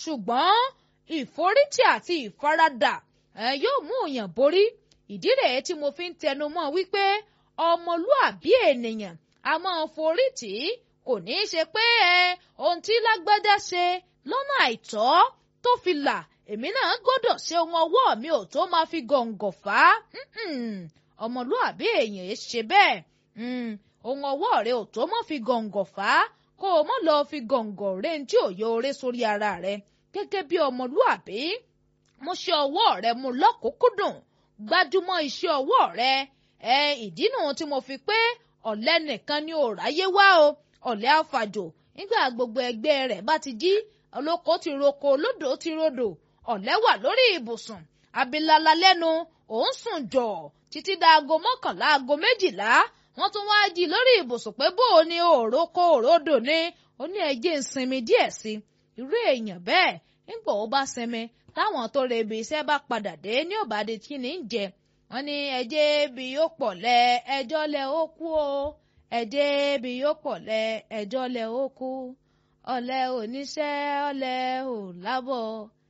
ṣùgbọ́n ìforítì àti ìfaradà ẹ yóò mú òyàn borí ìdí rèé tí mo fi ń tẹnu mọ́ wípé ọmọlúàbí ènìyàn a máa forítì kò ní í ṣe pé ẹ ohun tí lágbádá ṣe lọ́nà àìtọ́ tó fi là èmi náà gbọ́dọ̀ ṣe ohun ọwọ́ mi ò tó máa fi gọ̀ǹgọ̀ fà á ọmọlúàbí èèyàn ẹ ṣe bẹ́ẹ̀ ohun ọwọ́ rẹ ò tó mọ́ fi gọ̀ǹgọ̀ fà á kó o mọ́ lọ fi gọ̀ǹgọ̀ rẹ ní tí ò yọ oré sórí ara rẹ gẹ́gẹ́ bí ọmọlúàbí mo ṣe ọwọ́ rẹ mu lọ́kùnkúndùn gbájúmọ́ iṣẹ́ ọwọ́ rẹ ẹ ìdínú tí mo fi pé ọ̀lẹ nìkan ni ò ráyé wá o ọ̀lẹ àfàjò nígbà gbogbo ẹgbẹ́ rẹ̀ bá ti jí olóko ti roko olódò ti rodò ọ̀lẹ wà lórí ibùsùn abilala lẹ́nu òun sùn jọ̀ títí dáago mọ́kànlá aago méjìlá wọ́n tún wá jí lórí ibùsùn pé bó o ní òrókó òrodò ní ó ní ẹjẹ́ ń sinmi díẹ̀ sí irú èèyàn bẹ́ẹ̀ nígbà ó bá sinmi táwọn tó rebi iṣẹ́ bá padà dé ní òbàdí kí ni ń jẹ wọ́n ní ẹjẹ́ bí yóò pọ̀ lẹ ẹjọ́ lẹ ó kú o ẹjẹ́ bí yóò pọ̀ lẹ ẹjọ́ lẹ ó kú ọ̀lẹ oníṣẹ́ ọ̀lẹ ò lábọ̀